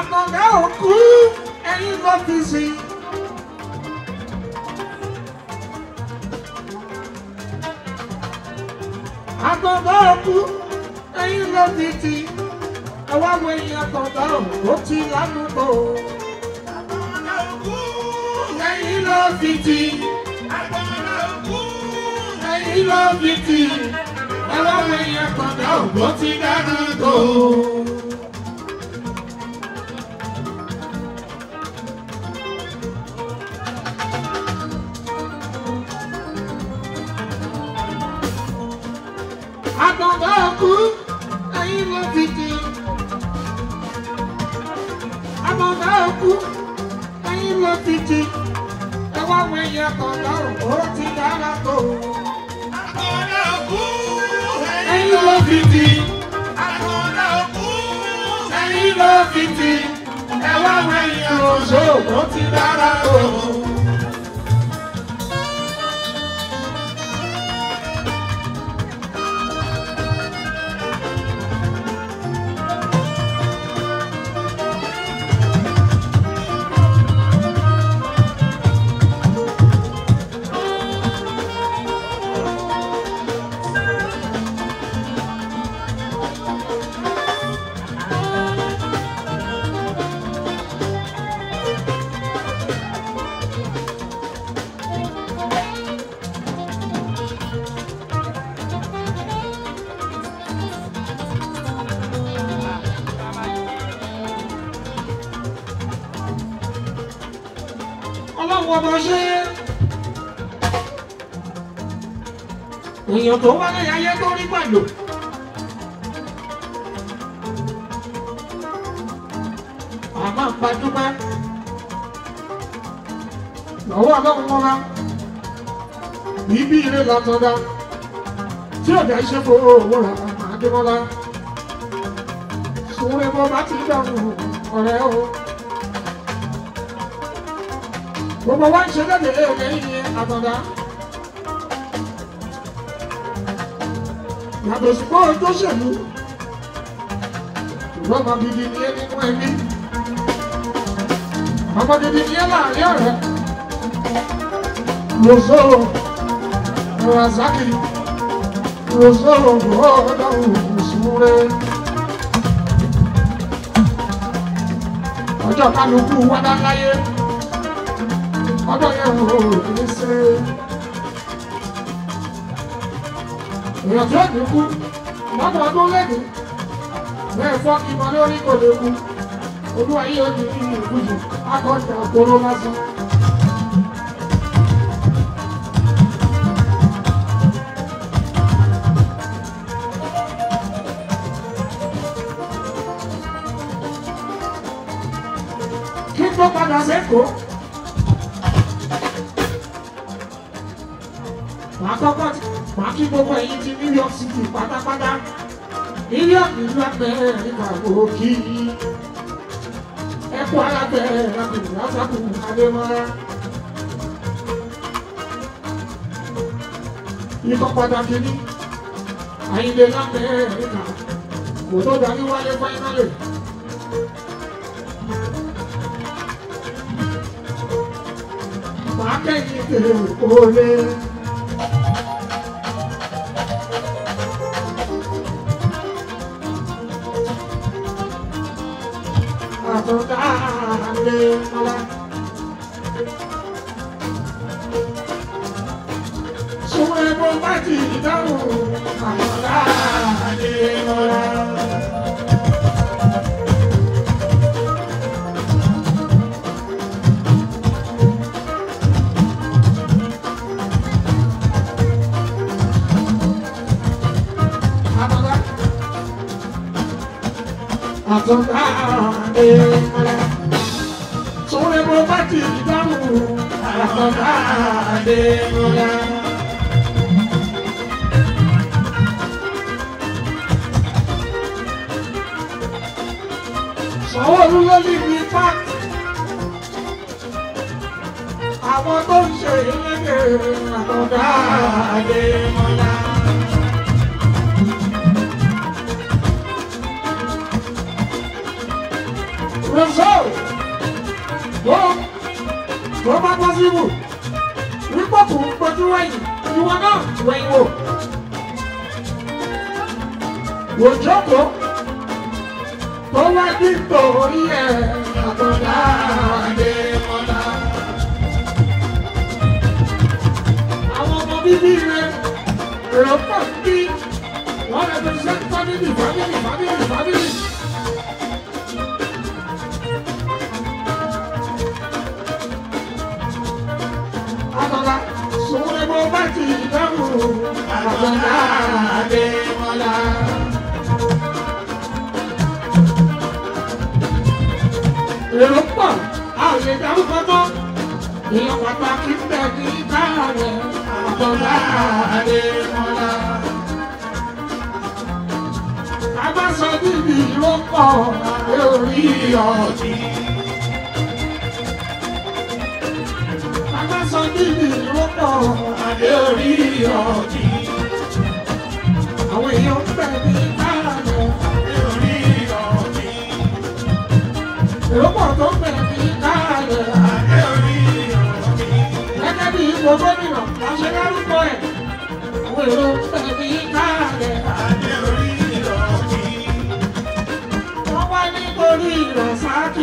àkàndá òkú ẹ̀yin ló fi sí. àkàndá òkú ẹ̀yin ló fi tì. ẹ wá wo ẹ̀yin àkàndá òkú ti lánàá Àkàndá òkú. ẹ̀yin ló fi tì. Àkàndá òkú. ẹ̀yin ló fi tì. ẹ wá wo ẹ̀yin àkàndá òkú ti lánàá àkàndá òkú ẹ̀yin ló fi tì. àkàndá òkú ẹ̀yin ló fi tì. ẹ wá wo ẹ̀yin àkàndá òkú ti dára tó. Àkàndá òkú. ẹ̀yin ló fi tì. Àkàndá òkú. ẹ̀yin ló fi tì. ẹ wá wo ẹ̀yin àkàndá òkú ti dára tó. ọlọ́run ọmọ ṣe èèyàn tó wá lẹ́yìn ayé tó rí gbàgbọ́. àmọ́ gbajúmọ̀ lọ́wọ́ ọlọ́run wọn wá ibi ire látọ̀dá tí ọ̀dà iṣẹ́ fún owó rà àdébọ́lá sùnwó bọ́ bá ti dàrú ọ̀rẹ́ o. gbogbo wa ń ṣe lẹ́dẹ̀ ẹ̀rẹ́ yìí àtọ̀dá. yàtọ̀ sí pé ojú òṣèlú ṣùgbọ́n ọmọ gidi ni ẹ nínú ẹbí ọmọ gidi ni ẹ láàrin ọ̀rẹ́ lọ́sọ̀ razaki lọ́sọ̀ ọ̀dọ̀ òṣùwọ̀n ọjọ́ kálukú wádá láyé ọjọ́ yẹn wò ó ní ṣe èèyàn tí ó dínkù lọ́dọ̀ ọdún lẹ́nu bẹ́ẹ̀ fọ́ kí wọn lórí kò lè kú olúwa yìí ó di nínú ìkújù akọ́jà òkúrò lásán. kí n tó padà sẹ́kọ̀ọ́. Màá kọ́kọ́ màá kí gbogbo ẹ̀yin ti New York City pátápátá. New York ìlú Amẹ́ríkà kò kí. Ẹ kú alábẹ́ ẹ̀rọ̀kùnrin lásàkùn Adémọ́lá. Ikọ̀ pàtàkì ní Àyìnlé l'Amẹ́ríkà kò tó darí wálé fáínálì. Màá kẹ́yìn tèrè òkòlè. Àtọ̀dáadé mọ́lá. Sọ́rẹ́ bó bá ti dáhùn àtọ̀dáadé mọ́lá. Sanwó-Olú ló ní ní pàtì. Àwọn tó ń ṣe ìlédè àtọ̀dáadé mọ́lá. Rọ̀sọ́ tó bá bọ́ síbù wípé kò ń gbójú wẹ̀yìn ìwọ náà wẹ̀yìn wò. òjòkó tó wá nítorí ẹ̀ àtọ̀dá Adémọ́lá. àwọn ọmọ bíbí rẹ̀ èrò pọ̀ sí wọ́n rẹ̀ tó ṣe family family family family. Àtọ̀dá sòwò ni mo bá ti dáhùn àtọ̀dá Adémọ́lá. èrò pọ̀ a ò lè dárúkọ mọ́ èèyàn pàtàkì ń bẹ ní káàrẹ̀ àtọ̀dá Adémọ́lá. ká bá sọ níbi ìrókọ̀ lórí ọ̀dì. ká bá sọ níbi ìrókọ̀ lórí ọ̀dì. àwọn èèyàn ń bẹ ní káàrẹ̀ lórí ọ̀dì. èrò pọ̀ tó ń bẹ ní káàrẹ̀ gẹ́gẹ́ bí ipò gómìnà láṣẹ lárúkọ ẹ̀ àwọn èrò tẹ̀lé káàlẹ̀ wọ́n wá nítorí ìrọ̀sáàkì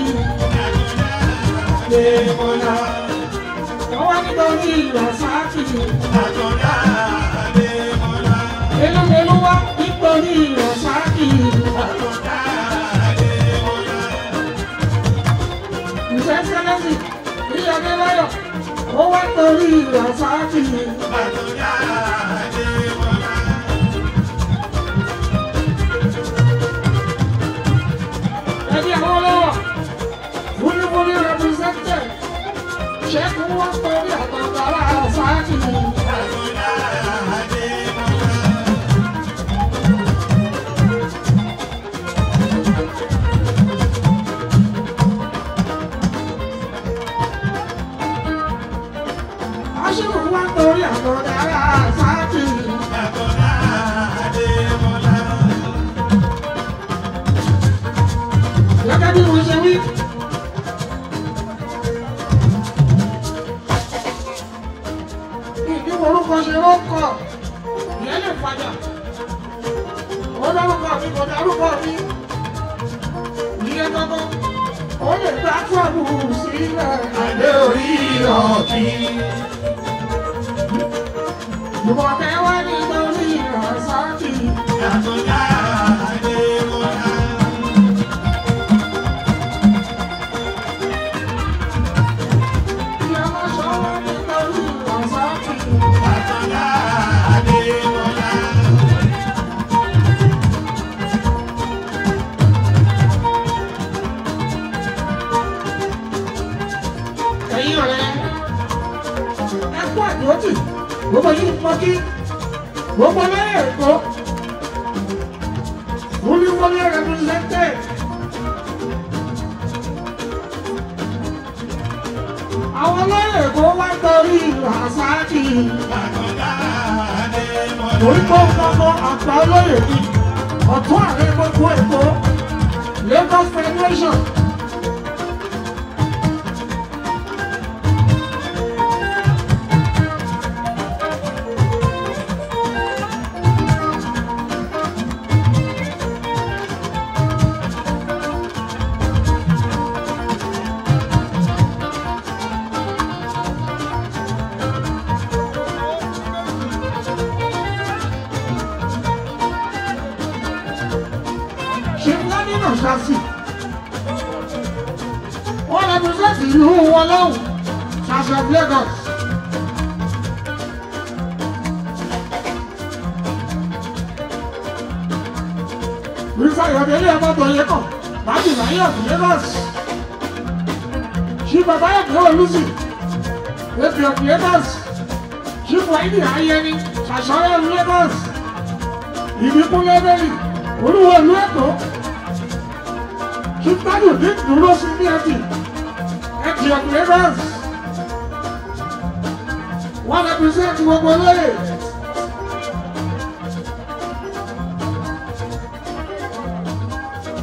Adémọ́lá wọ́n wá nítorí ìrọ̀sáàkì elúmelú wá nítorí ìrọ̀sáàkì ìfẹ́ sẹ́lẹ̀sì ní Adébáyọ̀ ó wá nítorí ìrọ̀sáàkì ẹbí àwọn ọlọ́wọ̀ fúnifúni represented ṣẹ́kùn wọ́n nítorí àtàkàrà sáàkì aṣíwò wá nítorí àtàkàrà sáàkì gẹ́gẹ́ bí mo ṣe wí. ìdí orúkọ ṣe ló kọ ìyẹn lè fàjà ó dárúkọ mi kò dárúkọ mi ìyẹn gbọ́gbọ́ ó lè gbá fọ́ọ̀mù sílẹ̀ àdé orí ọ̀tí. Jùmọ̀kẹ́ wá nítorí ìrọ̀sáàkì. Ìyá máa ṣọwọ́ nítorí ìrọ̀sáàkì. ẹ̀yin ọ̀rẹ́ ẹ kú àdúrótì gbogbo yìí mọ kí gbogbo lẹ́yìn ẹ̀kọ́ wúlíwúlí represented àwọn lẹ́yìn ẹ̀kọ́ wá torí ràṣáàkì torí kó gbogbo àgbà olóyè ni ọ̀tún ààrẹ gbogbo ẹ̀kọ́ Lagos Federation. ṣe lánìí ṣáṣì wọ́n represent ìlú wọn lọ́hùn ṣáṣì of Lagos. Mr. Ayọ̀délé Ọmọbọ̀yẹ kan láti láyé of Lagos. Ṣé bàbá ẹ̀kọ́ olùsì èpè of Lagos. Ṣé Wáìdì Ayẹni ṣàṣọyọ̀ of Lagos. Ìbíkúnlé Bẹ́lì olúwo ìlú Èkó kíkádùn ní dúró sí ní ẹtì ẹtì of Lagos wọ́n represent gbogbo lóye.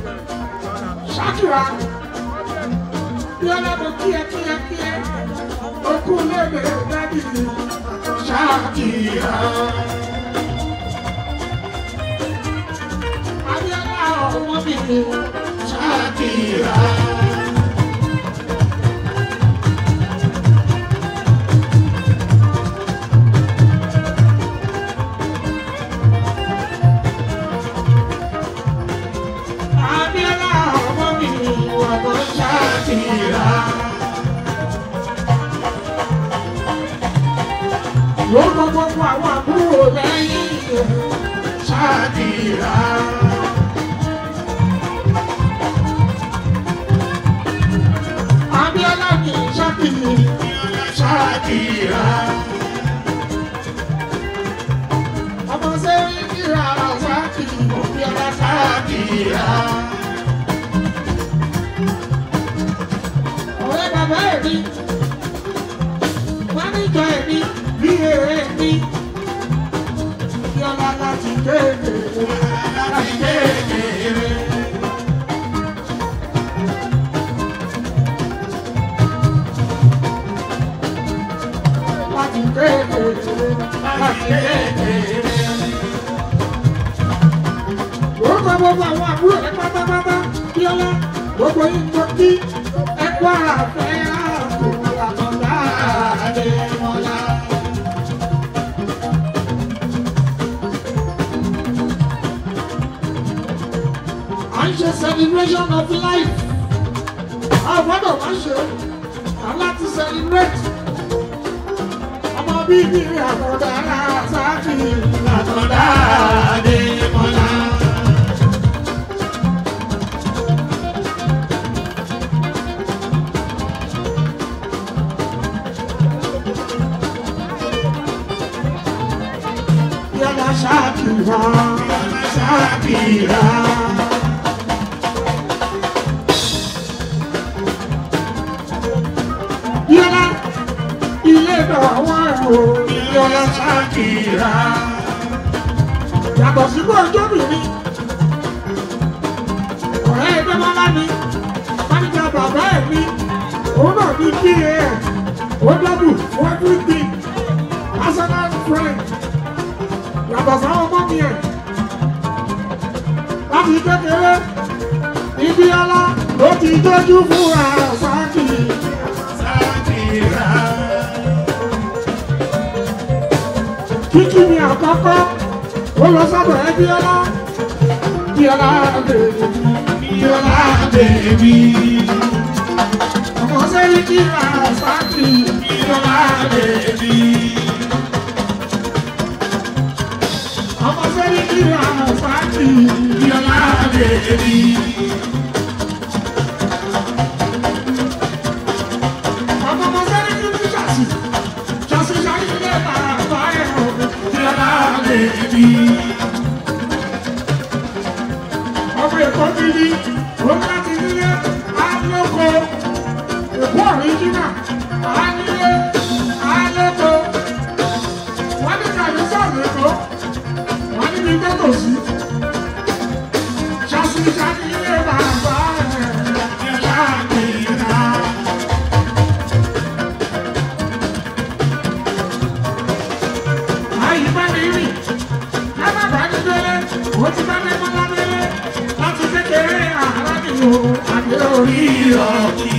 Ṣákìrà bí ọlọ́dún kíẹ kíẹ kíẹ kú lébè dádì ṣáàkìrà. Abíọ́lá ọmọ mi ṣáàkìrà. Abíọ́lá ọmọ mi ọmọ ṣáàkìrà. Lórúkọ gbogbo àwọn àbúrò lẹ́yìn ṣáàkìrà. Abíọ́lá mi ṣáàkìrì ṣáàkìrà. Ọmọ sẹ́yìn kíra ṣáàkìrì Abíọ́lá ṣáàkìrà. Ọ̀rẹ́ bàbá ẹ̀ mi, wọ́n ní ìjọ ẹ̀ mi, bí èrè mi. Abíọ́lá láti kéde, láti kéde. láti kékeré láti kékeré. Orúkọ gbogbo àwọn àbúrò rẹ̀ pátápátá Bíọ́lá gbogbo yín tó kí ẹ̀kọ́ àfẹ́ ààbò àtọ̀dá Adémọ́lá. À ń ṣe celebration of life. Àwọn gbọ́dọ̀ máa ń ṣe aláti celebrate ọmọ bíbí àtọ̀dá sáàkì àtọ̀dá Adémọ́lá. Yàrá ṣáàkìrà, ṣáàkìrà. Yàrá ilé ìdọ̀wọ́ ẹ̀rọ Yàrá ṣáàkìrà. Yàtọ̀ sí kó ọjọ́ bìíní. Ọ̀rẹ́ ẹgbẹ́ mọ́lá ni, máníjà bàbá ẹ̀ ní, òun náà ní kí ẹ̀ ó dọ́bù fún everything. Personal friend. Yàtọ̀ sáwọn ọmọ mi ẹ̀. Láti kékeré, ibi ọlá ló ti dójú fún àṣàkì. Kíkí ni àkọ́kọ́, ó lọ sọ́dọ̀ ẹ Bíọ́lá. Bíọ́lá bèbí, Bíọ́lá bèbí. Ọmọ sẹ́yìn kí àṣàkì. Bíọ́lá bèbí. Ọmọ sẹ́yìn kí àṣàkì. Bíọ́lá bèbí. Ọmọ ọmọ sẹ́yìn kí ní ṣàṣì. Ṣàṣì ṣàṣì ilé bàbá ẹ̀ o. Bíọ́lá bèbí. Ọmọ Èkó ti ní, òun láti nílé, á lóko. Èkó ọ̀ríjínà, á nílé, á lóko. Wọ́n ní kàní sọ̀rọ̀ Èkó, wọ́n ní ní gbẹ́tò sí. Ṣàṣì ṣàṣì ilé bàbá ẹ̀ ṣàkìlá. Àyè bá mi rìn, lábàá bá ní délé, ó ti bá mẹ́mọ́ lábẹ́lé, láti kékeré àárá nìyó, àgbẹ̀ orí ọ̀kì.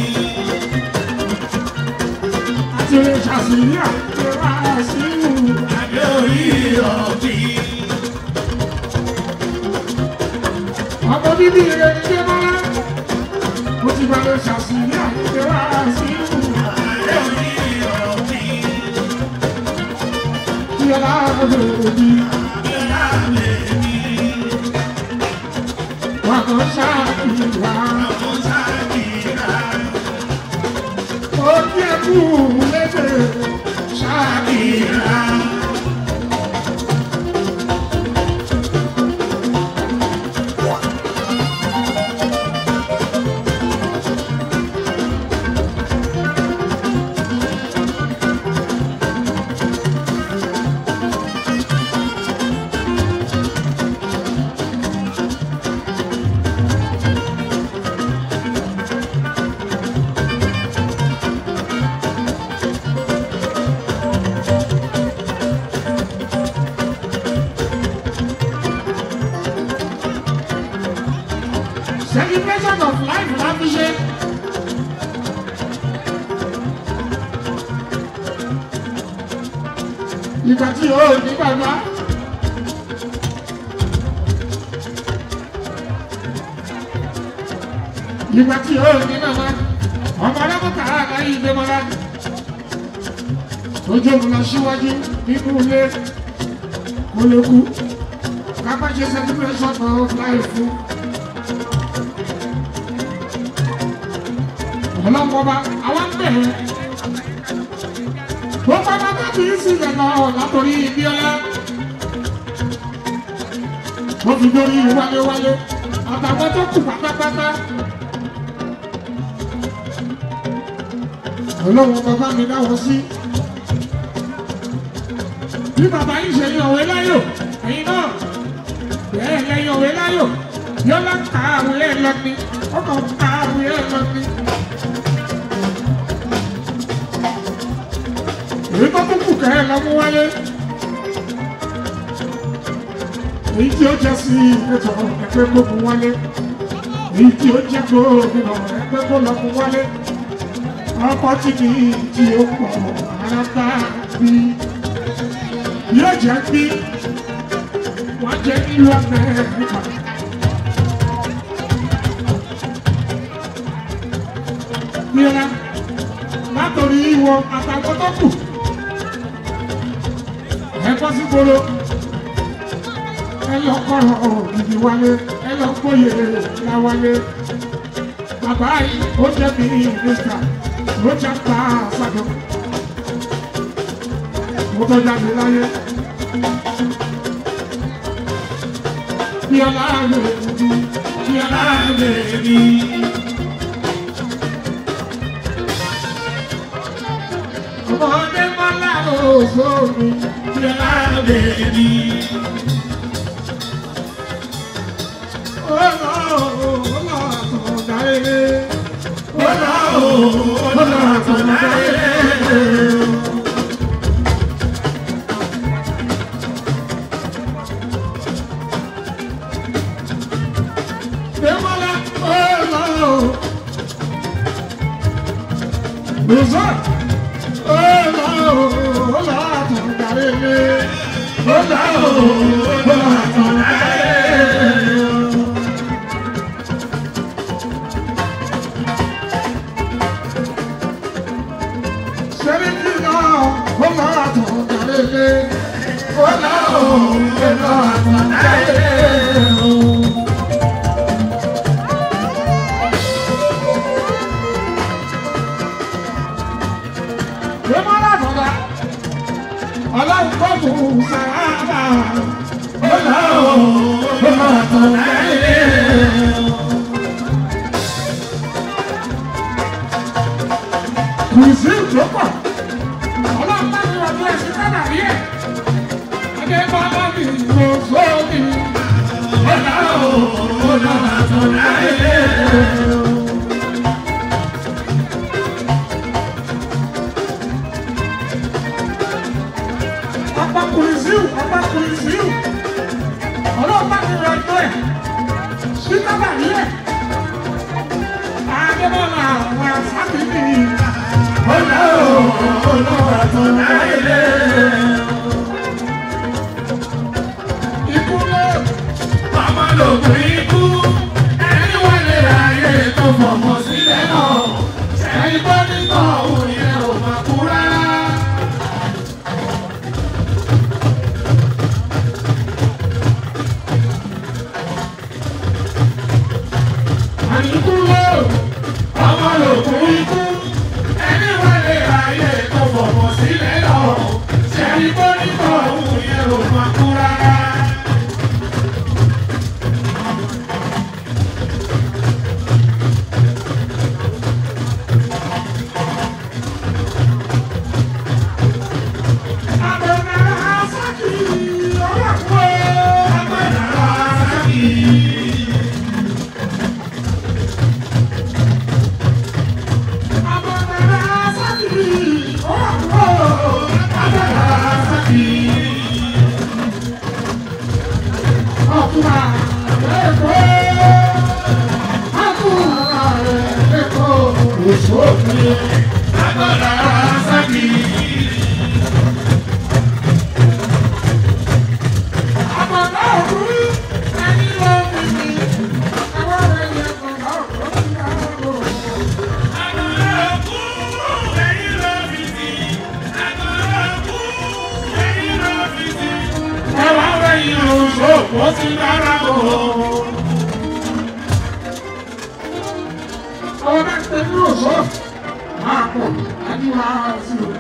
Àti lè ṣàṣìyà, ṣe wá sí ìlú, àgbẹ̀ orí ọ̀kì. Ọmọ bíbí rẹ̀ ní dé mọ́lá, ó ti bá lè ṣàṣìyà, ṣe wá sí ìlú, àgbẹ̀ orí ọ̀kì. Yàrá bèbí. Wà kò ṣáàkìrà. Ó yẹ kú lédè ṣáàkìrà. celebration of life la fi ṣe. ìgbà tí o ní bàbá. ìgbà tí o ní bàbá. ọmọ ọlọ́mọta àgbáyé ìgbémọ́lá. tó jẹ́ òun lọ síwájú nínú ilé kó lè kú. ká má ṣe celebration of life fún. ọlọ́mọba àwọn bẹ̀rẹ̀ gbogbo ọmọ tó kì í sílẹ̀ náà látòrí Ibíọ́lá ó fi dórí wálé-wálé àtàwọn tó kù pátápátá ọlọ́wọ́ bàbá mi dáwọ́ sí bí bàbá yìí ṣe yan òwe láyò ẹ̀yin náà bẹ́ẹ̀ lẹ́yìn òwe láyò yọ́lá kàwé ẹ̀ lọ ni ọkọ̀ kàwé ẹ̀ lọ ni. èyí tó tún kù kẹ́ ẹ lọ mú wálé èyí tí ó jẹ́ sí ètò ẹgbẹ́ gbogbo wálé èyí tí ó jẹ́ gómìnà ẹgbẹ́ kó lọ mú wálé ọkọ̀ tí kì í tí ó pọ̀ ara bá bí yóò jẹ́ bí wọ́n jẹ́ nílùú Amẹ́ríkà. Yẹ́ra látòrí ìwọ àtàwọn tó kù ẹ bọ́ sí gbolo ẹ lọ kọ́rọ̀ ògidì wálé ẹ lọ gbóyè la wálé bàbá yìí ó jẹ́ mi nígbà ló jẹ́ pa àṣàjọ mo tó jáde láyé bí ọlá lè rí bí ọlá lè rí. ọmọdé mọ́lá òṣòro bí ọlá lè rí. Ọlọ́run kọ́ mú sáábà, ó lọ́wọ́ ó máa tàn láyé. kùsì ìjọpọ̀ ọlọ́run bá mi ọdún ẹ̀sìn sábà rí ẹ̀ adébọ́lá mi ló sómi ọ̀là ọ̀là àtọ̀lá ẹ̀. ọ̀pọ̀ kùsì ọ̀pọ̀ kùsì ọlọ́run bá mi ọdún ẹ̀ sí sábà rí ẹ̀ adébọ́lá àwọn àṣàbí mi. Ọ̀nà ọ̀nà àtọ̀nà ilé. Ikú lé. Màmá lògùn ikú. Ẹni wọlé ayé tó fọmọ sílẹ̀ náà. Ẹni tó ní tọ̀ òun yẹn ò máa kú rárá. Àníkú lé. Ọmọ lògùn ikú ẹni wọlé ayé tó fọmọ sílẹ̀ lọ ṣẹ́ni bó ní tọ̀hún yẹn ò máa kú rárá. sófin. Agbọ́dọ̀ sákì. Àbọ̀dá òkú ẹni ló fi mi. Àwọn ẹyẹ kan náà ló fi àárò. Agbọ́dọ̀ òkú ẹ̀yìn ló fi sí. Agbọ́dọ̀ òkú ẹ̀yìn ló fi sí. Ẹwà wẹ̀yìn oṣù ó ti dára bò. Àwọn bá ti tẹ̀lé oṣù máa pọ̀ ẹni wá sí o.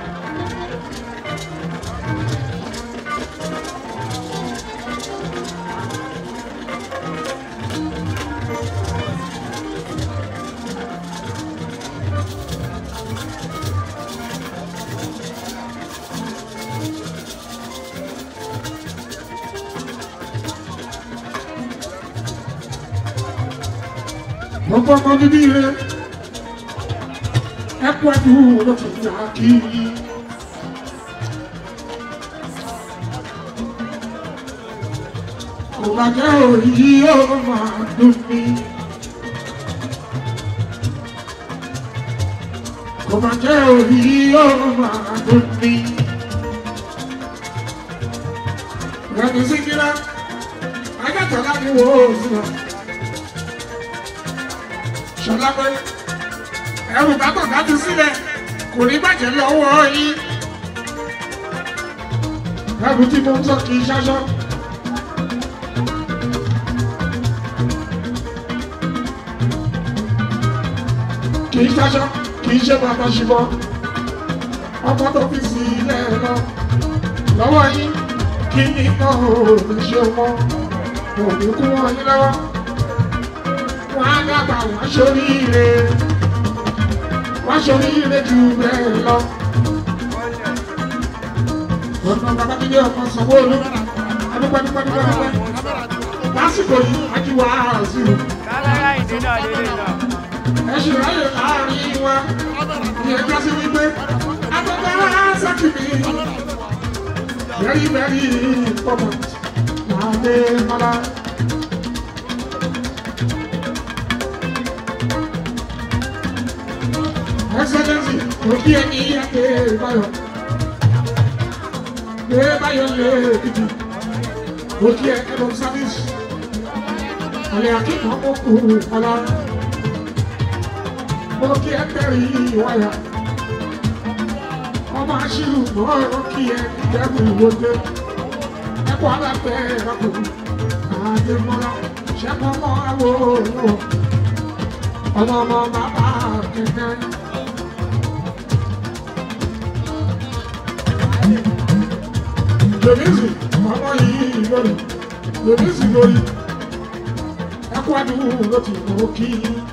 Gbogbo ọmọ bíbí rẹ̀ ẹ kú ẹdùn lókè ní àkí. Kò bá jẹ́ òyì yóò máa dùn mí. Kò bá jẹ́ òyì yóò máa dùn mí. Lẹ́nu síkírá, ajátọ̀lá ni wò ó sí wa ṣọlá pé ẹrù bàbà bá ti sílẹ̀ kò ní bàjẹ́ lọ́wọ́ yín ẹrù tí mo ń sọ kì í ṣaṣọ. kì í ṣaṣọ kì í ṣe bàbá ṣùgbọ́n ọmọ tó fi sílẹ̀ lọ lọ́wọ́ yín kí ni náà ò ní ṣe mọ́ òní kú wọ́n yín lọ́wọ́ wọ́n á dàgbà wọ́n ṣoríire wọ́n ṣoríire jù bẹ́ẹ̀ lọ. ọ̀nà babakíndé ọmọ sanwó-olu adúpẹ́dúpẹ́dúpẹ́ lásìkò yìí ajíwá àzìrò kálára ìdí náà lélẹ̀ náà. ẹ ṣì ráyè láàrin wa ìyẹn já sí wípé agbẹ́gbẹ́ sákìmí very very important láàdé mọ́lá. Excellency, òbí ẹni àgbé báyọ̀. Gbé báyọ̀ lé ìdí. Òkè ẹ̀rọ sáfíìsì. Àlẹ́ akíkan ó kú ọ̀la. Òkè ẹ̀tẹ̀rì wáyà. Ọmọ aṣírù mọ́ òkè ẹ̀ ìjẹ́bù ìwòde. Ẹ̀kọ́ alábẹ́ ẹ̀rọ̀kù. Àdèmọ́lá ṣẹ́kọ̀ mọ́ àwọ̀ òwò. Ọmọ ọmọ bàbá kẹ̀kẹ́. lòmísì ọmọ yìí lórí lòmísì lórí ẹkú àdúgbò ló ti mọ kí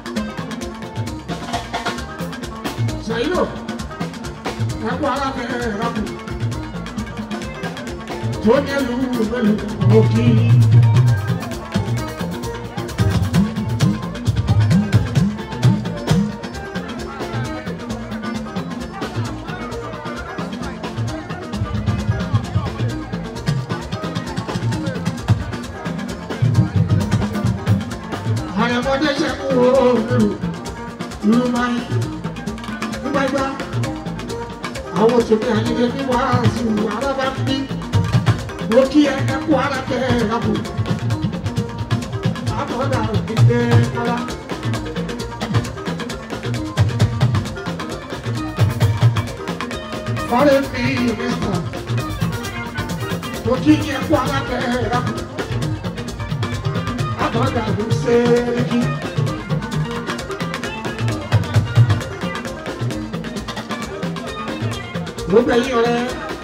ṣàyílò ẹkú alábẹ rákù tó ní ẹlú mẹlú mọ kí. àyàmọ́dé ṣe kú òòrùn ìlú máa ń gbígbàgbà àwọn òṣèlú àyíké ní wàásù alábá ń bí mo kí ẹ ẹkú ara tẹ ẹ lápò àbọ̀dà òkèké kára. Foreign minister, mo kí ẹ ẹkú ara tẹ ẹ lápò àbọ̀dà ló ṣe é kí. Gbogbo ẹ̀yin ọ̀rẹ́.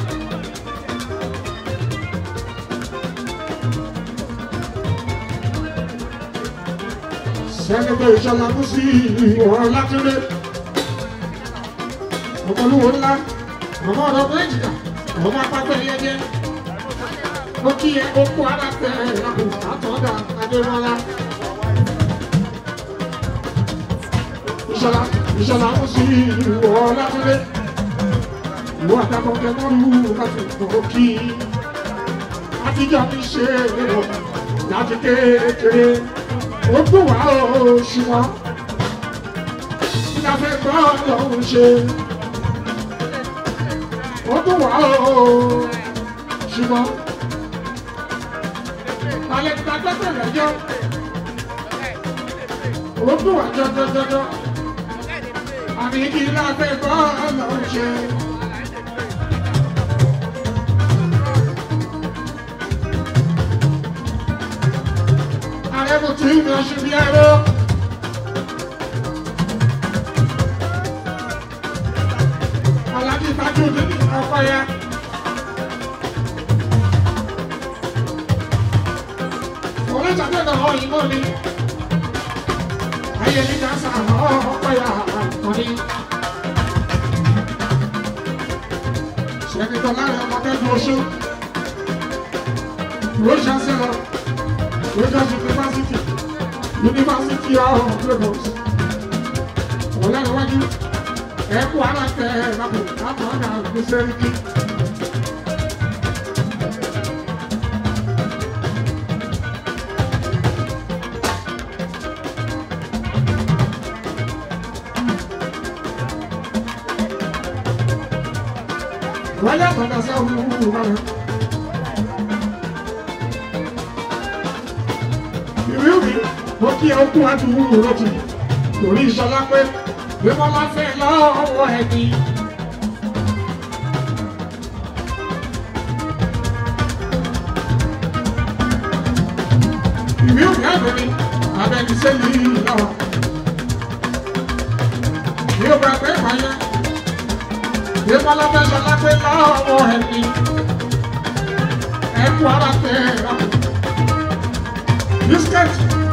Sẹ́nẹ̀tẹ̀ ìṣọ̀lá mú sí ìwọ̀n Látúndé. Ọmọlúwo ńlá, ọmọ ọ̀rọ̀ méjìlá, ọmọ apápẹ́ yẹjẹ. Mo kí ẹ okú alápẹ̀ ẹ̀rọ àtọ̀dá Adémọ́lá. Ìṣọ̀lá ìṣọ̀lá mú sí ìwọ̀n Látúndé ìwọ àtàkùn kẹmọ́ lù láti gbọ́ kí àtijọ́ mi ṣe lérò láti kékeré ó gbọ́ wá oṣù wọn la fẹ́ gbọ́ lọ́hùn ṣe. ó tún wà ó ṣùgbọ́n alẹ́ ta gbẹ́sẹ̀ lẹ́jọ́ ó tún wà jọjọjọjọ àmì kí la fẹ́ gbọ́ lọ́hùn ṣe. ààrẹ mo ti ń lọ ṣubí ẹrọ. alájí tajú nínú ọkọ yẹn. òun ṣàtẹ̀ náà họ yìí mọ́ ni. ayé ní dáńsà ọkọ yà àtọ̀ ni. sẹ́kítọ̀ láàrin ọmọ kẹ́kọ̀ọ́ oṣù. Rocha Sẹ́lọ̀. Rutgers University, University of Lagos. Ọlọ́runwájú, ẹ̀kú aláǹtẹ̀ ẹ̀rọ̀pọ̀ láti ọ̀gá Gbèsèrìkì. Wọ́n yàtọ̀ náà sẹ́wọ̀n wúwo rẹ̀. ìwé òbí mo kí ẹ kú àdúgbò wúro tì torí ìṣọlá pé bí wọn bá fẹ́ lọ́wọ́ ẹni. ìwé òbí àgbẹ̀ mi abẹni sẹ́yìn lọ́wọ́. bí ó bá pẹ́ ìpààyàn bí wọn bá fẹ́ ṣọlá pé lọ́wọ́ ẹni. ẹ kú ara tẹ ẹ rà. Biscuit.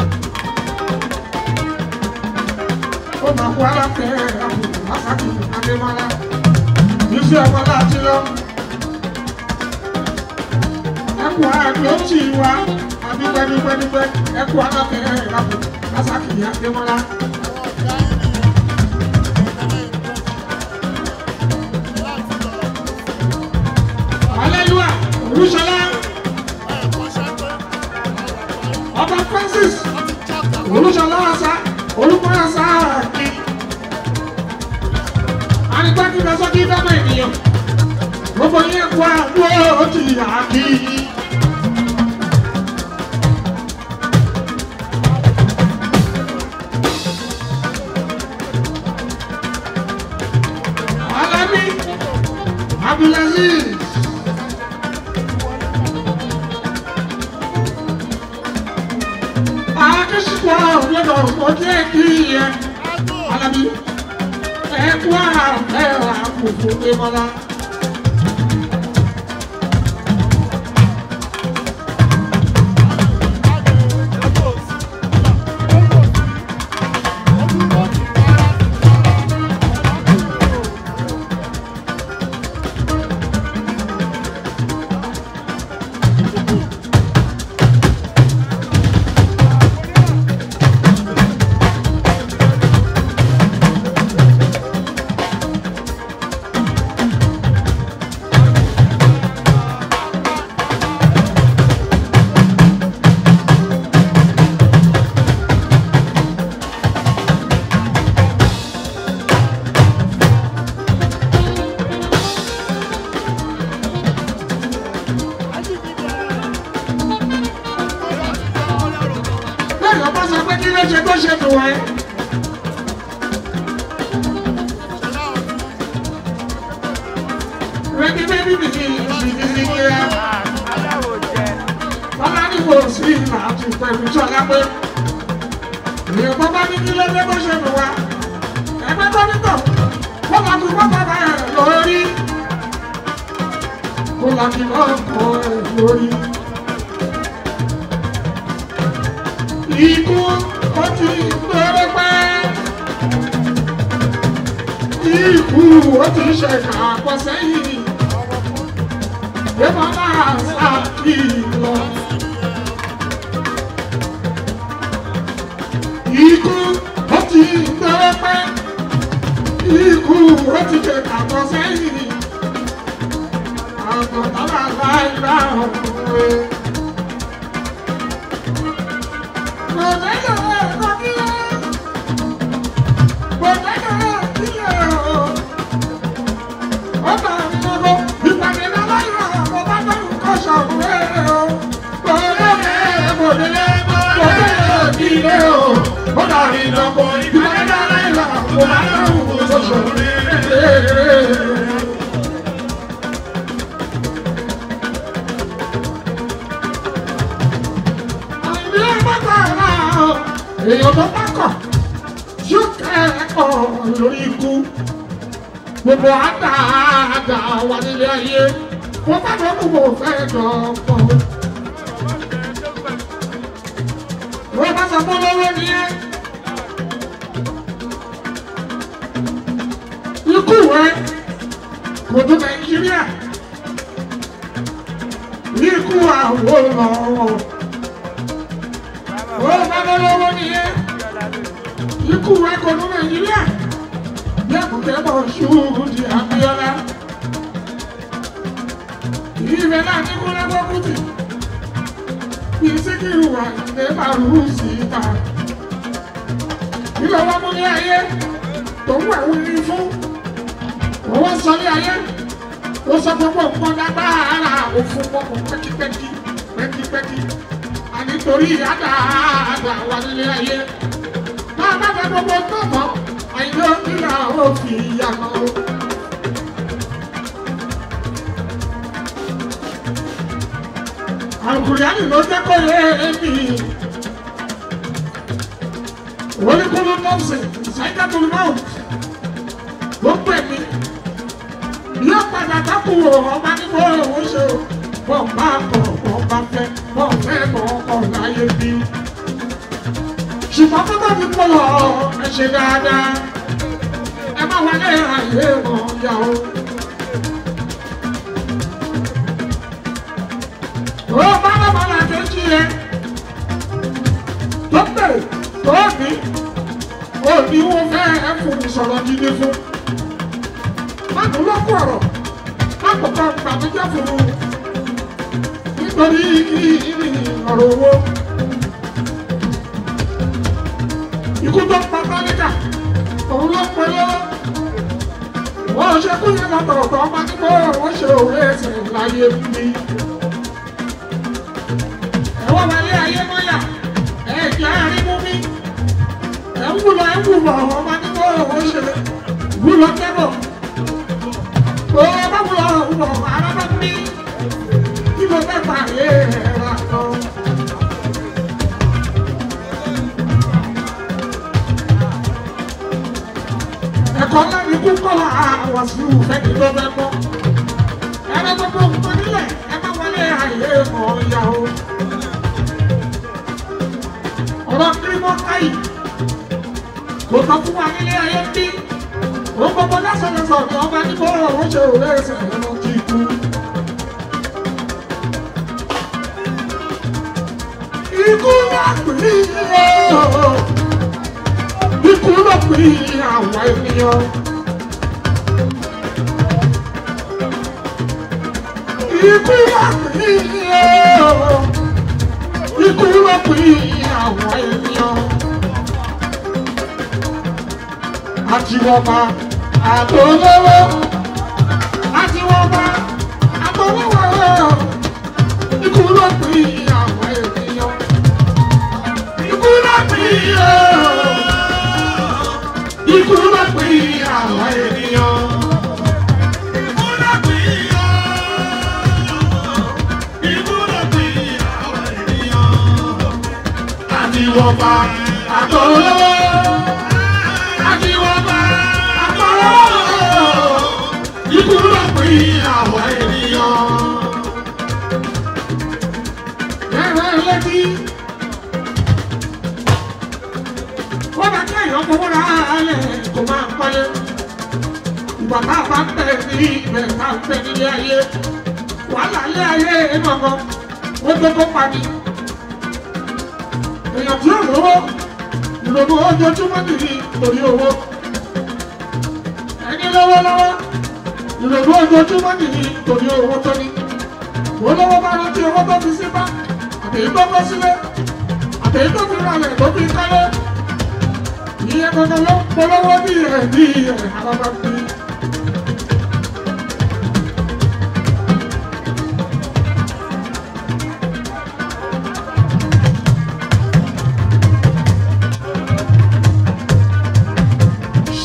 Ó máa kó aláfẹ́ àpò Masaki Adémọ́lá. Yusuf Ọ̀pọ̀lá ti lọ. Ẹkù àdó tì wá. Àbí pẹ́dúpẹ́dúpẹ́. Ẹkù aláfẹ́ àpò Masaki Adémọ́lá. Aleluya, Olúṣọlá, Ọba Francis olùsọlá ọsà olùkọ́yà sáàkì ànígbàkí lọ́sọ́kí dáná ènìyàn gbogbo yẹn kó àdúró ti àkì. Alábí Abdulaziz. akẹ́sìkò ọ̀gbẹ́dọ̀ ojú ẹ̀kí yẹn alábí ẹ̀kú àfẹ́ àkùkù ìmọ̀lá. bẹ́ẹ̀ lọ́pọ̀ sọ pé kí ló ṣe tó ṣe tó wáyé. Rẹ́gí bébí mi ní ìṣìṣẹ́ sí kíá. aláwọ̀ jẹ Bọ́lá ní kò sí ìlà àti pẹ̀lú ṣọlá pé. Èèyàn bọ́ bá ní kí ló dé tó ṣe tó wá. Ẹgbẹ́ tó ní tọ̀, kó máa tún bọ́ bàbá rẹ̀ lórí. Kó máa kí lọ́ọ̀ kọ́ ẹ̀ lórí. Ikú ó ti gbẹ́rẹ́ pẹ́. Ikú ó ti ṣe kàpọ̀ sẹ́yìn. Bí wọ́n máa sá kí lọ. Ikú ó ti gbẹ́rẹ́ pẹ́. Ikú ó ti ṣe kàpọ̀ sẹ́yìn. Àwọn bàbá láì láàrú rẹ̀. Bọ̀dẹ́dọ̀ ẹ̀kọ́ kí ló? Bọ̀dẹ́dọ̀ ìbálẹ̀ aláìlá kò má dáhùn oṣù rẹ̀. àìní ẹgbẹ́ta ara èèyàn tó bá kọ̀ yóò kẹ́kọ̀ọ́ lórí ikú gbogbo àdáàdá wà nílé ayé wọ́n bá lọ kú mo fẹ́ dọ̀pọ̀. wọ́n bá sọ fún lọ́wọ́ nìyẹn. ikú rẹ kò tó nàìjíríà ikú àwọn ọ̀rọ̀ wọ́n bá lọ lọ́wọ́ nìyẹn. ikú rẹ kò tó nàìjíríà lẹ́kùnkẹ́ bọ̀ ṣùgbọ́n di Abíọ́lá. Ìrẹ̀ náà ní kó lẹ́gbọ́ kùtì. Kì í sí kí ìwà ìdè máa rú sí ìta. Nílò wá mú ní ayé tó ń wà wíri fún. Owó sọ ní ayé. Ó sọ gbogbo nǹkan lágbára òfin pọ̀pọ̀ pẹ́kípẹ́kí pẹ́kípẹ́kí. Ànítorí àdáadáa wà nílé ayé. Máa bá fẹ́ gbogbo tó mọ́ àìlọ́ nílà ó fi yàgò. Àkùrẹ́ánì ló jẹ́ kó yé èmi. Oníkúlù nọ́ọ̀sì ṣáìdàtúlù náà ló pè mí. Yóò padà dákú ọba nígbà òun ṣe o. Bọ́ bá kọ̀ bọ́ bá fẹ́ bọ́ fẹ́ bọ́ kọ̀ láyé bí. Ṣùgbọ́n tó bá fi pọ̀ lọ ẹ ṣe dáadáa ẹ má wọlé àyè wọn yà ó. ó bá lọ́mọ là kejì yẹn tó bèrè tó ní ó ní wọ́n fẹ́ ẹ fún ìsọ̀rọ̀ gidi fún. má dùn lọ́kù ọ̀rọ̀ má kọ̀kọ́ gbàgbéjẹ́ fún un nítorí ọ̀rọ̀ owó. ikú tó pa tálíkà òun ló pe lọ́wọ́. wọ́n ṣe kú yẹn lọ́tọ̀ọ̀tọ̀ ọmọ nígbà wọ́n ṣe òwe ẹsẹ̀ láyé bí. ẹ̀wọ́n wọlé ayé mọ́yà ẹ̀jẹ̀ àrímú mi. ẹ̀ ń wúlọ ẹ̀ ń wúlọ ọmọ nígbà wọ́n ṣe wúlọ tẹ́bọ̀. ó bá wúlọ wúlọ ara bá mi. kí ló fẹ́ fà yé ẹ̀rọ àtọ́. ẹ̀kọ́ lẹ́ni kú kọ́ àwọn sí ìfẹ́ni tó fẹ́ gbọ́. ẹ̀rọ gbogbo nǹkan nílẹ̀ ẹ má wọlé àyè mọ̀ ya o. ọ̀rọ̀ kírímọ́ káyì kò tọ́ fún wa nílé ayé bí. ó gbogbo lásánlẹ́sọ̀ ni ọba nígbà ọ̀rọ̀ ṣe òwe ẹsẹ̀ ẹ̀rọ kí ikú. ikú wà pín in ikú ló pín àwọn ènìyàn. Ikú ló pín ikú ló pín àwọn ènìyàn. Àtiwọ́ba àtolówó àtiwọ́ba àtolówó ikú ló pín àwọn ènìyàn. Ikú ló pín ikú ló pín àwọn ènìyàn. Àtiwọ́ba àtolówó àtiwọ́ba àtolówó ikú ló pín àwọn ènìyàn. Ẹ̀rọ ẹlẹ́tí. wọ́n bá kí èèyàn fowó ra alẹ̀ kó máa kọ́lé. Ìgbà tá a bá ń bẹ̀ ní ibẹ̀ tá a ń bẹ̀ nílé ayé. Wàhálà ilé ayé gbọ̀ngàn ó tó kó pani. Èèyàn tí ò lówó ìrònú ojoojúmọ́ nìyí torí owó. Ẹni lówó lọ́wọ́ ìrònú ojoojúmọ́ nìyí torí owó tó ní. Olówó bá rántí owó tó fi sí bá àtẹ̀yí tó kọ́ sílé àtẹ̀yí tó fi ralẹ̀ tó fi kálé ìyẹn gbọdọ ló polówó bí ẹ bí ẹ alábá bí.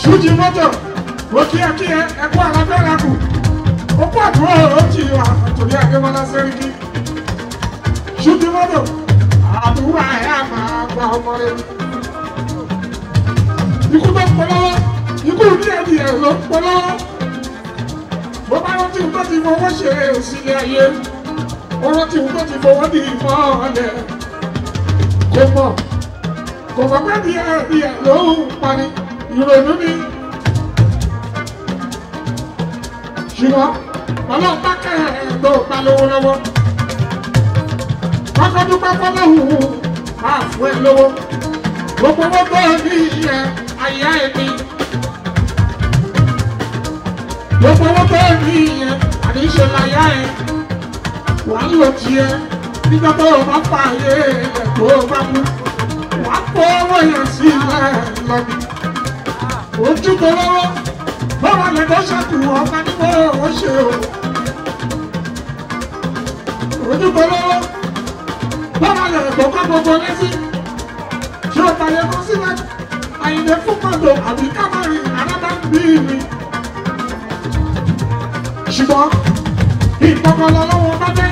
Túnjí mọ́tò, ó kí ẹ kí ẹ ẹkú àlàbẹ́rẹ́ kù. Ó kú àdúrà ó ti wà torí Adémọ́lá Sẹ́ríkì. Túnjí mọ́tò, àdúrà ẹ̀ á máa gba ọmọ rẹ̀. Ikú tó ń pọ̀ lọ́wọ́, ikú díẹ̀ díẹ̀ ló ń pọ̀ lọ́wọ́. Bó bá rántí nǹkan ti fọwọ́ ṣe sílé ayé, ó rántí nǹkan ti fọwọ́ di ìmọ̀ ọ̀lẹ̀. Kò mọ̀, kò mọ̀ pé díẹ̀ díẹ̀ ló ń pani, ìrònú ni. ṣùgbọ́n ọlọ́run bá kẹ́ ẹ̀ tó pa lówó lọ́wọ́ kọ́kọ́ dúpẹ́ fọlọ́hùn máa fún ẹ lówó gbogbo owó tó ní ìyẹn àyà ẹ̀mí gbogbo owó tó ní ìyẹn àdéṣe láyà ẹ̀ wàá lò tiẹ̀ nígbà tó o bá pa ayé ẹ̀ tó o bá mú wàá kó owó yẹn sílẹ̀ lọ́bì ojú tó lọ́wọ́ bọ́wọ́ lè tó ṣàkù ọ̀gá ní mo ò ṣe o. Ojúbọ lọ́wọ́ bọ́wọ́ lè tó kọ́ gbogbo lẹ́sí. Ṣé o bàyẹ̀ kó sílẹ̀? Àyìnbó fún mọ́tò àbí kámárì arábá ń bí mi. Ṣùgbọ́n ìkọ̀kọ̀ lọ́wọ́ bá dé.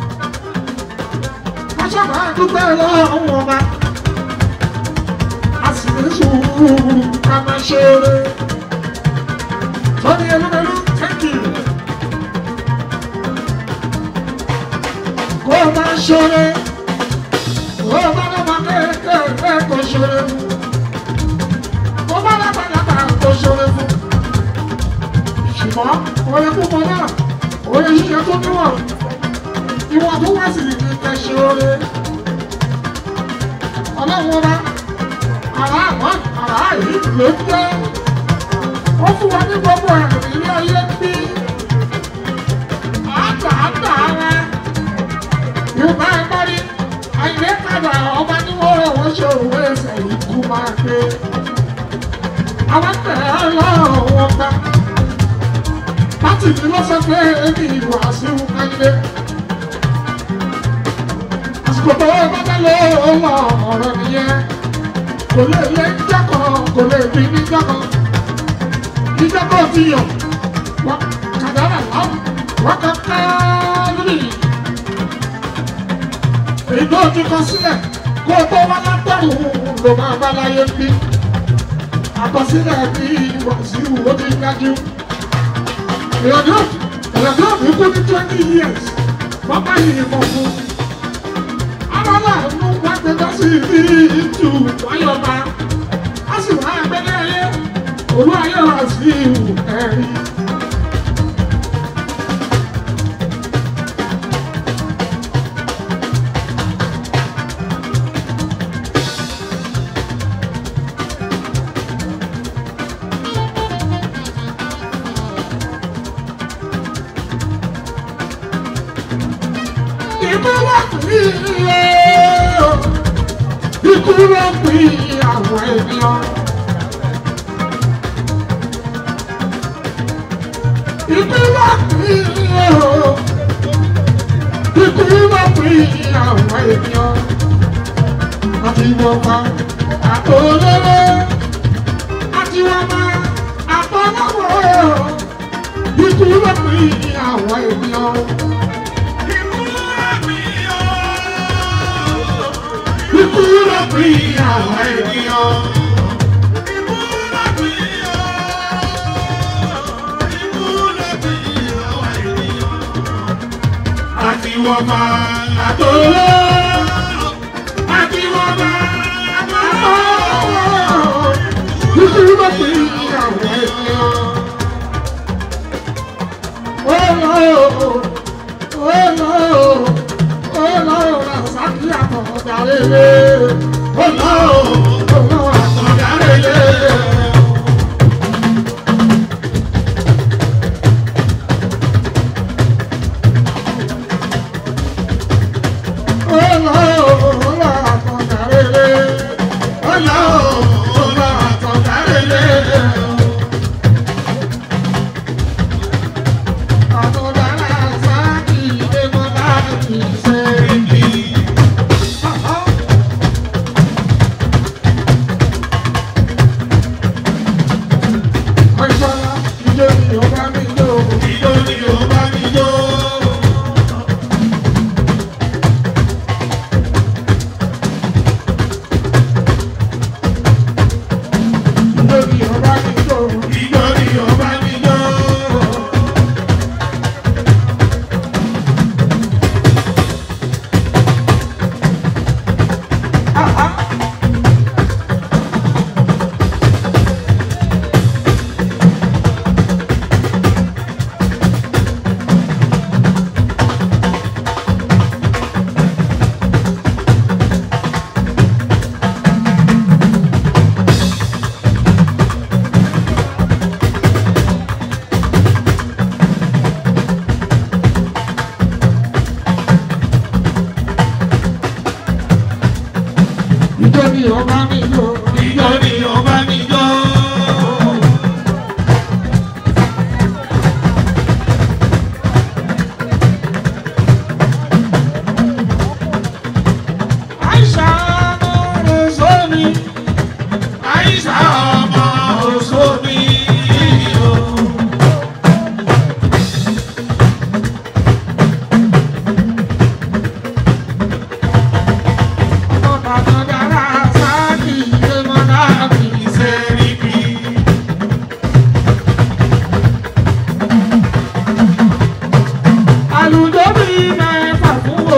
Wọ́n ṣàbà dúpẹ́ lọ́wọ́ ọba. A sì ní sùúrù ká máa ṣe eré. Tony Elumelu, thank you. Kó o máa ṣoore, kó o bá lọ́mọ kéékèèké kó ṣoore fún. Kó o bá lágbàlagbà kó ṣoore fún. Ṣùgbọ́n oore púpọ̀ náà, oore ṣíṣe tó níwọ̀n. Ìwọ̀n tó wá sí ní kẹ́ ṣoore. Ọlọ́run ọba, àrà àmọ́ àrà yìí ló ń jẹ́ ó fún wa ní gbogbo ẹ̀rù ilé ayé bí àgbààgbà ara yorùbá ẹ bá rí àyè kàdà ọba ní wọ́n rọ̀ wọ́n ṣe òwe ẹsẹ̀ ikú máa gbé àwọn tẹ̀ ẹ́ lọ́wọ́ gbá láti ní lọ́sọ̀ pé èmi ìwà sí wáyé àsìkò tó o bá bá lọ ọmọ ọ̀rọ̀ nìyẹn kò lè lé jákọ̀ kò lè bí ní jákọ̀ ìjọba ti yọ wọn kàdára láwọn wọn kà ká lórí èyí tó ti kọ sílẹ̀ kó o tó wá látọ̀run ló máa bá láyé bí àkọsílẹ̀ bí wàsíù ó ti dájú èèyàn náà fi kú ní twenty years bàbá yìí mọ̀ fún aláàánú wá gbé dá sí ibi ìtù wáyọ̀ba á sì wá ẹgbẹ́ ayé olú ayé wa sí ìwù ẹ̀rí. Ikú ló pín iye, ikú ló pín àwọn ènìyàn. Ikú ló pín iye o, ikú ló pín àwọn ènìyàn. Àti wọ́n pa àtòlélé, àti wọ́n pa àtọ́lọ́wọ́. Ikú ló pín àwọn ènìyàn. Ikú ló pín àwọn ènìyàn. Àti wọ́n bá àtòló. Àti wọ́n bá àtòló. Ikú ló pín àwọn ènìyàn. Oh no, oh no, oh no, Rasaki àtọ̀dárélé. Oh no, oh no, àtọ̀dárélé. Oh no, oh no, àtọ̀dárélé. Oh no, oh no, àtọ̀dárélé. ijó ni ọba níjó. Ijó ni ọba níjó. ijó ni ọba níjó. Ijó ni ọba níjó. àìsàn ọmọ sómi. Àìsà ọmọ òṣòbí o. ọmọ bàbá dára sáàkì ilé mọ́nà mi. Ìsẹ̀ríkì. àlùjọ bí mẹ́fà fún o.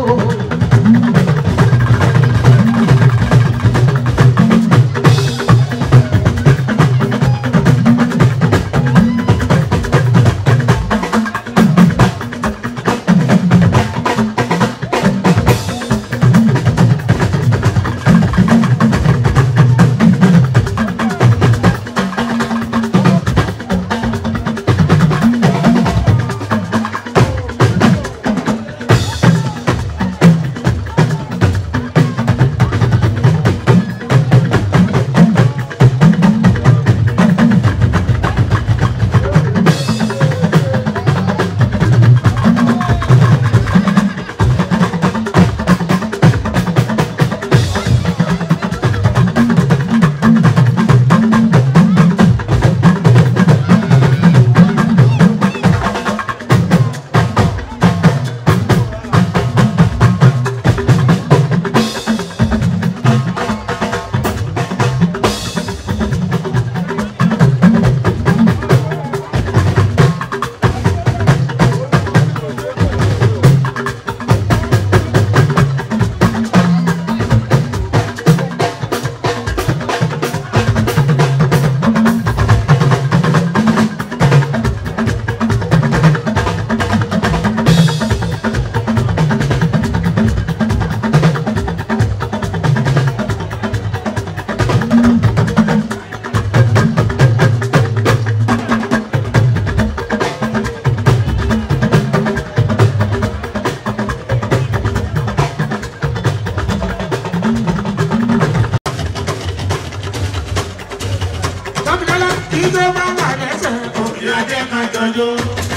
Tọ́mídọ́lá ijó máa wà lẹ́sẹ̀. Ìyá jẹ́ ká jọjọ́.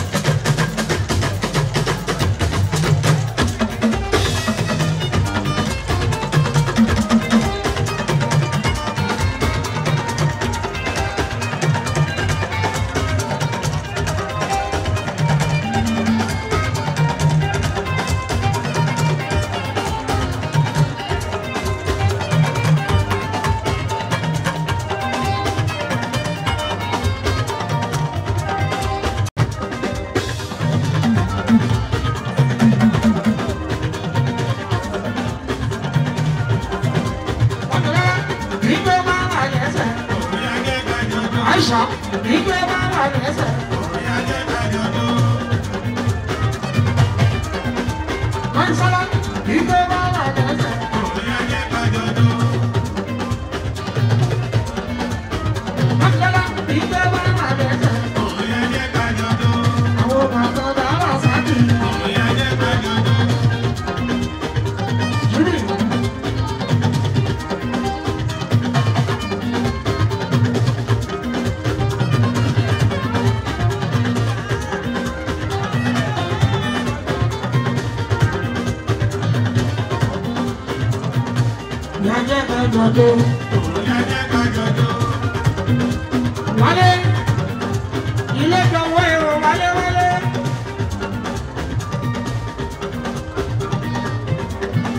Tọ́mídọ́lá ijó máa wà lẹ́sẹ̀. Ìyá jẹ́ ká jọjọ́. Àìsà ijó máa wà lẹ́sẹ̀. Ìyá jẹ́ ká jọjọ́. Kọ́ńsọ́lá ijó máa wà lẹ́sẹ̀. Ìyá jẹ́ ká jọjọ́. Tọ́mídọ́lá ijó máa wà lẹ́sẹ̀. Ìyá jẹ́ ká jọjọ́. Àwọn bàbá dára sáàkì. Ìyá jẹ́ ká jọjọ́. Júlì. Ìyá jẹ́ kẹjọjọ. Ìyá jẹ́ ká jọjọ́. Wálé. Ilé kan wọ èrò wálé wálé.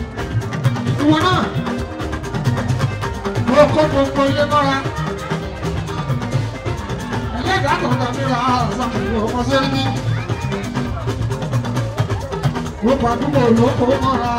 Ìwọ náà. Mo kó gbogbo ilé mọ́ra. ìdájọ́ tàbí ra àṣàkóso ọmọ sẹ́yìn. Gbogbo àdúgbò ló kó mọ́ra.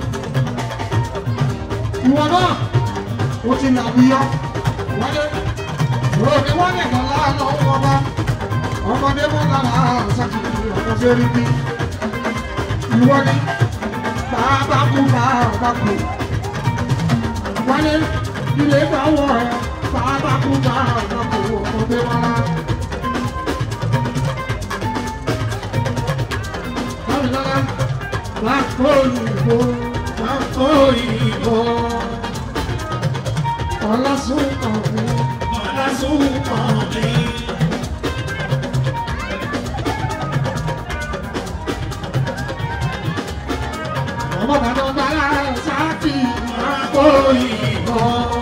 Ìwọ náà, o ti làbíyọ. Wálé, òní wọ́n lè kàn láàánú wọn bá. Ọmọdé mọ́ lára àṣàkóso ọmọ sẹ́yìn. Ìwọ ni bàbá kú bàbá kú. Wálé, ilé ìgbà wọ̀ ẹ́ bàbá kú bàbá kú ọmọdé mọ́ra. Dámilọ́lá, bàkó òyìnbó, bàkó òyìnbó. Ọlásùn ọ̀gbìn, ọlásùn ọ̀gbìn. Ọmọ bàbá bàbá sáàkì, bàkó òyìnbó.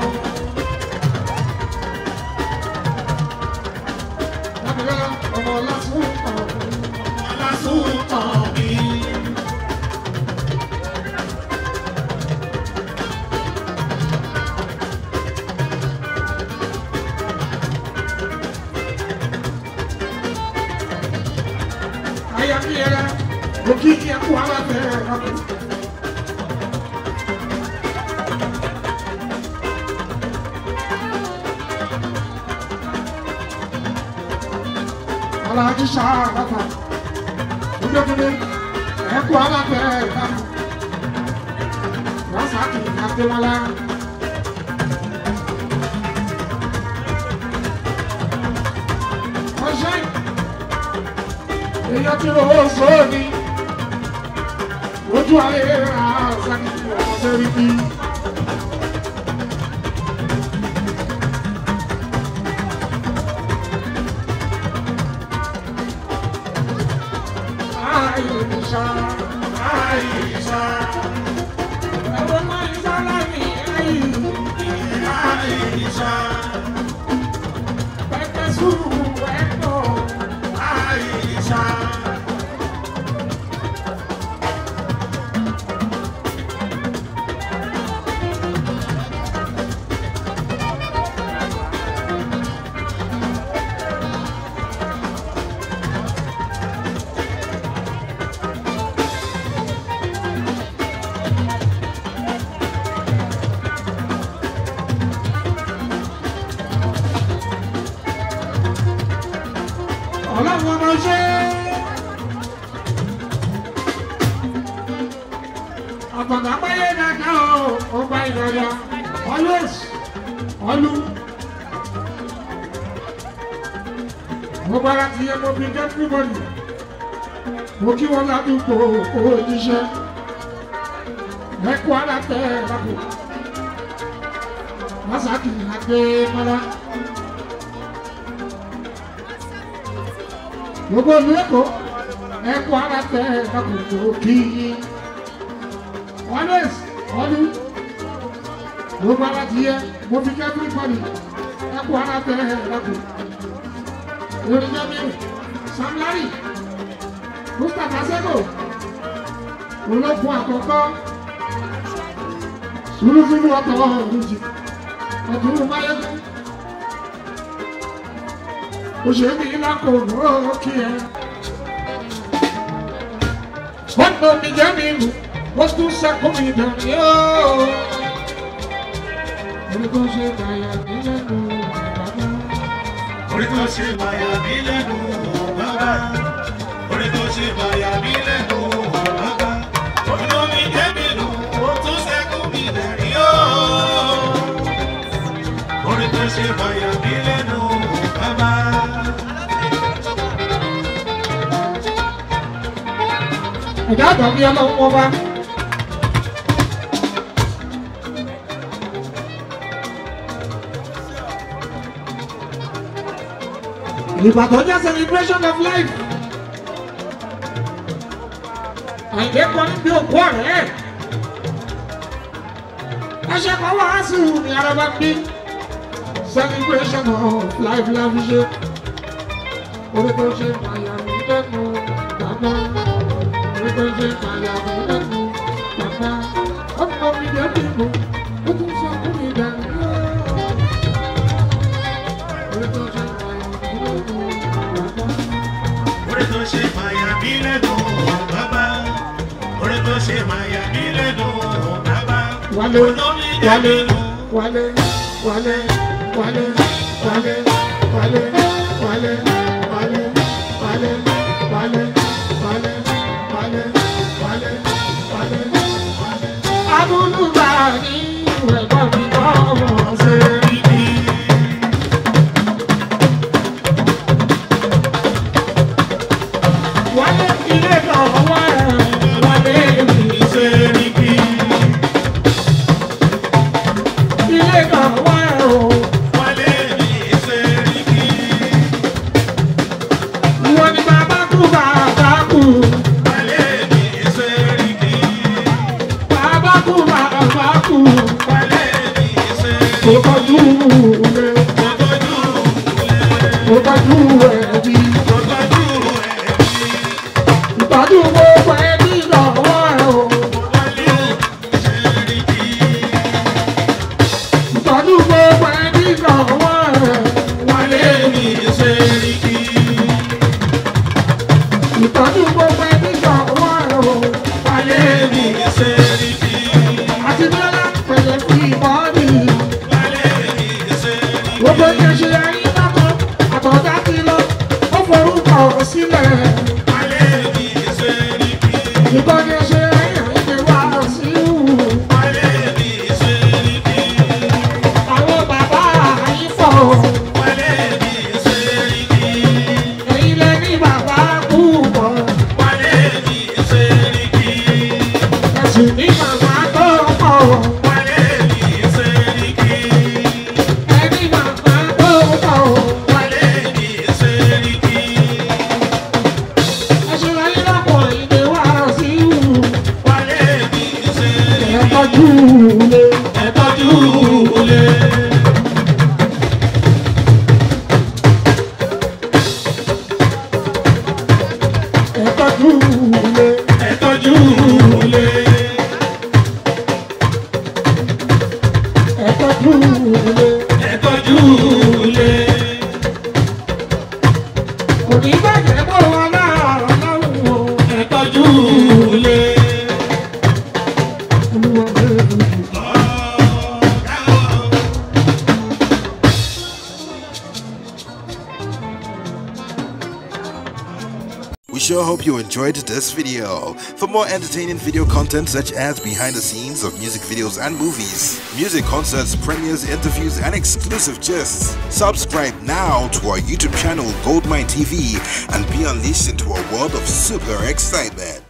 Dámilọ́lá, ọmọ ọlásùn ọ̀gbìn, ọlásùn ọ̀gbìn. ayamiyẹrẹ òkìkí ẹkú alábẹ ẹkú. Aláàjì sáàbàtà ojoojúmọ́ ẹkú alábẹ ẹkú. Rasaki Adémọ́lá. Ọ̀ṣẹ́ èèyàn tí ó sóòní ojú ayé àṣàkì ọmọdé rí bí. Àìsà, àìsà, ẹ̀rọ máa ń sá láàrin ẹ̀yìn. Àìsà, pẹpẹ sùúrù ẹ̀kọ́. Àìsà. ọlọ́run ọmọ ṣe. àgbàgbà páyé dáadáa o ó bá ìrọ̀lá always ọlú. mo bára ti yẹ mo fi jẹ́ everybody. mo kí wọn ládùúgbò owó jíṣẹ́. ẹ̀kú alátẹ̀ lápò. Masaki Adémọ́lá. gbogbo ìlú èkó ẹkọ ara tẹ ẹkùnkùn kí yín always ọdún gbogbo ara ti yẹ mo fi kẹ́ everybody ẹkọ ara tẹ ẹkùn yorùbá mi Sam Larry Mustapha Seko ológun àkọ́kọ́ sùúrùsùúrù ọ̀tọ̀ ọ̀hún ọdún máyégún òṣèlú ìlàkọ̀ọ́ òkè ẹ̀. wọ́n tó mi jẹ́ mi lù wọ́n tún sẹ́kù mi dàn yóò. orí tó ṣe bàyà mí lẹ́nu bàbá. Orí tó ṣe bàyà mí lẹ́nu bàbá. Orí tó ṣe bàyà mí lẹ́nu bàbá. Orí tó mi jẹ́ mi lù, ó tún ṣẹ́kù mi lẹ́rìí ó. Orí tó ṣe bàyà mí lẹ́nu bàbá. ẹ̀dá àgbàgbé ọlọ́run wọn bá. Ìbàdàn jẹ́ celebration of life. Àìdè kan níbi òkú ọ̀rẹ́ ẹ̀. Ẹṣẹ́ kan wá sí ní araba bí. Celebration of life la fi ṣe. Orí tó ṣe àyà mi lẹ́nu bàbá. Orí tó ṣe àyà mi lẹ́nu bàbá. Ọmọ mi jẹ́ bímọ, ó tún sọ fún mi dànù. Orí tó ṣe àyà mi lẹ́nu wálé wálé wálé wálé wálé wálé wálé wálé wálé wálé wálé wálé wálé wálé wálé wálé. amúnúbà ní ẹ̀gbọ́n mi kọ́ ọmọ ṣe rí bí. wálé ilé kan wá wálé mi ṣe rí bí. ilé kan wá o. wọ́n ní bàbá kú bàbá kú. bàbá kú bàbá kú. kò tọ́jú rẹ̀ kò tọ́jú ẹbí. ìtọ́jú gbogbo ẹbí lọ́wọ́ ẹ̀ o. ìtọ́jú gbogbo ẹbí lọ́wọ́ ẹ̀ wálé mi. ìtọ́jú gbogbo ẹbí lọ́wọ́ ẹ̀ o. wálé mi. àti bọ́lá pẹ̀lẹ́ fún ìbọ́ọ̀dì. gbogbo yẹn ṣe ayé lọ́kọ̀ àtọ̀dá ti lọ ó forúkọ sílẹ̀. ìbọn yẹn ṣe ayé ìgbé wá sí ìhù. àwọn bàbá yìí fọ̀ ẹ̀yin lẹ ní bàbá púpọ̀ ẹ̀sìn ní bàbá tó pọ̀ ẹni bàbá tó pọ̀ ẹ̀sìn ayé lọ́pọ̀ ìgbé wá sí ìhù. ẹ̀tọ́jú lé ẹ̀tọ́jú lé ẹ̀tọ́jú lé kò ní bàjẹ́ bó wọn náà lọ́rùn o ẹ̀tọ́jú lé olúwa bẹ́ẹ̀ lójú. We sure hope you enjoyed this video. For more entertaining video content such as behind the scenes of music videos and movies, music concerts, premieres, interviews, and exclusive gists, subscribe now to our YouTube channel Goldmine TV and be unleashed into a world of super excitement.